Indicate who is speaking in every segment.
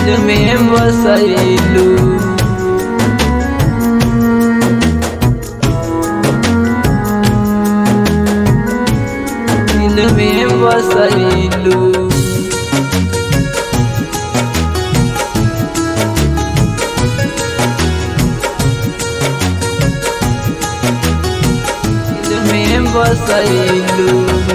Speaker 1: दिल में बसैलू दिल में बसैलू दिल में बसैलू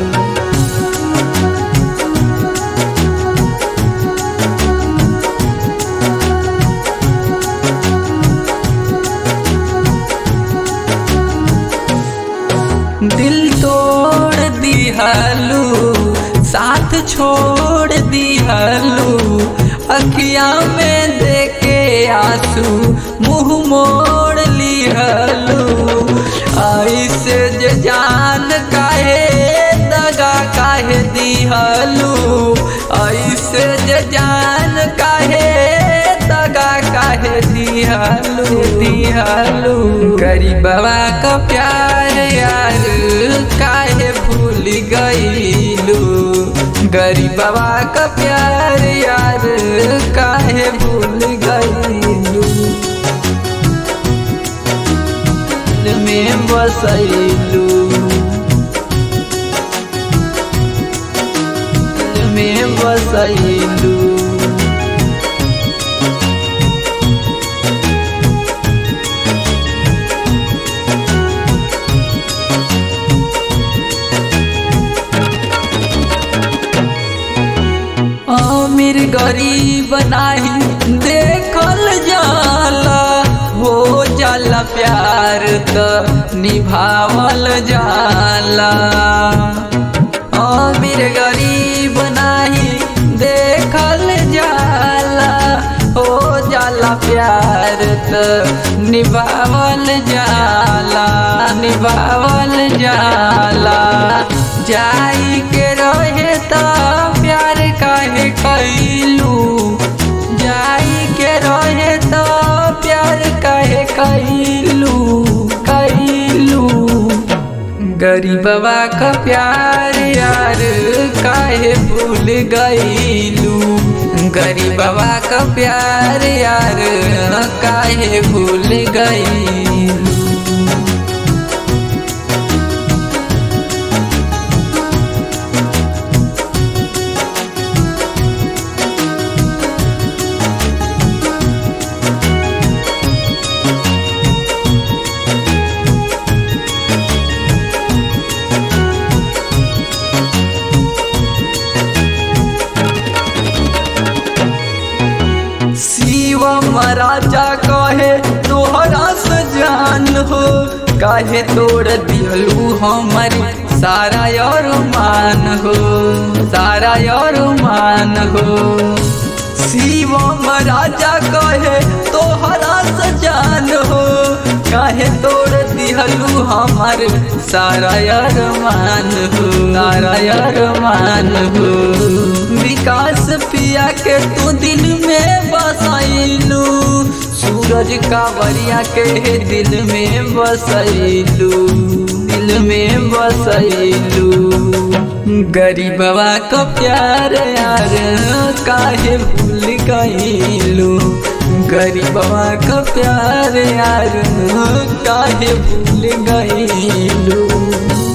Speaker 1: दिल तोड़ दिहलू साथ छोड़ दिहलू अखिया में देके आंसू मुंह मोड़ लिहलू ऐसे जे जान काहे दगा काहे दिहलू ऐसे जे जान काहे दगा काहे दिहलू दिहलू गरीबवा का प्यार यार काहे भूल गईलू गरीबवा का प्यार यार काहे भूल गईलू दिल में बसैलू दिल में बसैलू अमीर गरीब नाही देखल जाला हो जाला प्यार त निभावल जाला अमीर गरीब नाही देखल जाला हो जाला प्यार त निभावल जाला निभावल जाला जाई के रहे त प्यार काहे कैलू जाई के रहे त प्यार काहे कैलू कैलू गरीबवा का प्यार यार काहे भूल गईलू गरीबवा का प्यार यार काहे भूल गईलू शिवम राजा कहे तोहरा सजान हो काहे तोड़ दिहलू हमर सारा और मान हो सारा और मान हो शिवम राजा कहे तोहरा सजान हो काहे तोड़ दिहलू हमर सारा यार मान हो सारा यार मान हो विकास पिया के तू दिल में बसैलू सूरज कावरिया के दिल में बसैलू दिल में बसैलू गरीबवा का प्यार यार काहे भूल गईलू गरीबवा का प्यार यार काहे भूल गईलू